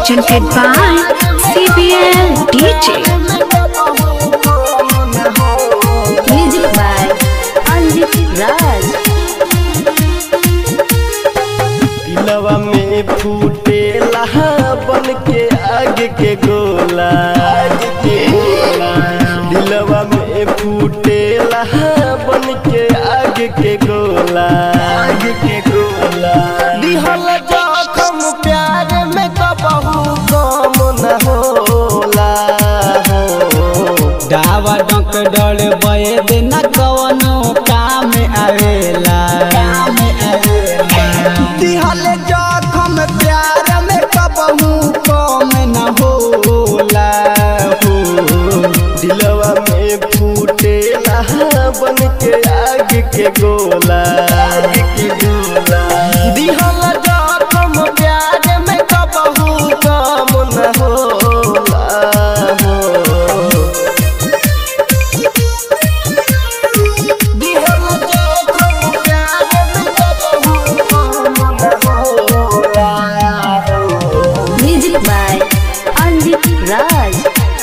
presented by CBL DJ. Music by Anjit Raj. दिलवा में फूटेला बन के आग के गोला दिलवा में फूटेला बन के आग के गोला आग के गोला दिहल जखम प्यार में कबहू कम न होला डावा डंक डर बये देना कवनो काम आवेला दिहल जखम प्यार में कबहू कम न होला हो दिलवा में फूटेला बन के आग के गोला आग के गोला दिहल जखम प्यार में कबहू कम न होला हो दिहल जखम प्यार में कबहू कम न होला हो Music by Anjit Raj.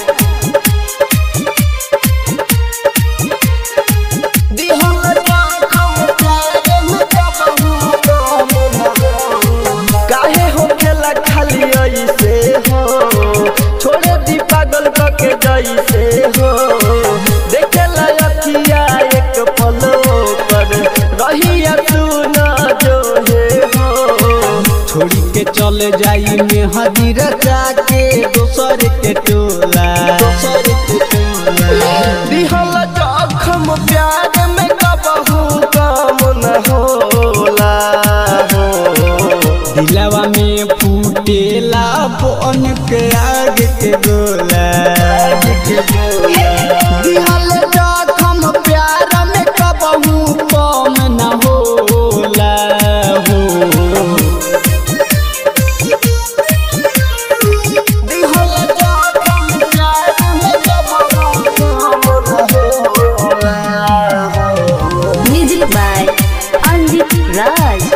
काहे हो खेला खाली ऐसे हो छोड़े दी पागल के जैसे हो देखेला अखिया एक पलो पर रहिया तू न जो हे हो छोड़ी के चल जाई में हदीर जाके दोसर के टोला दोसर के टोला दिहल जखम प्यार में कबहू कम न होला हो दिलवा में फूटेला बन के आग के गोला दिहल जखम प्यार में कबहू कम न होला हो दिहल जखम प्यार में कबहू कम न होला हो Music by Anjit Raj.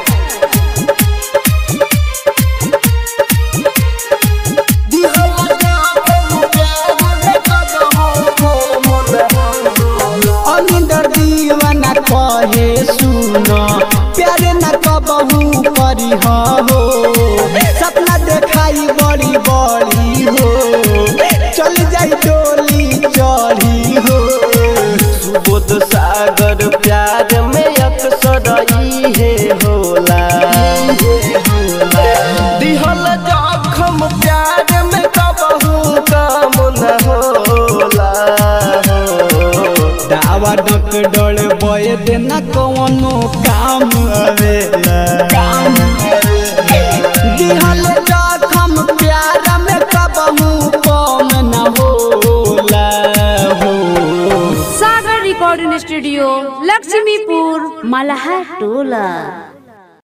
अनिंदर दीवाना कहे सुनो प्यारे न कबहू करी हो सपना देखाई बड़ी बड़ी हो चल जाई डोली चढ़ी हो सुबोध सागर प्यार में अक्सर ई है होला दिहल जखम प्यार में कबहू कम न होला दावा डक डोल बय देना कौनो काम आवेला काम दिहल जखम प्यार में कबहू कम न होला हो Sagar Recording Studio, Lakshmipur, Malahar Tola.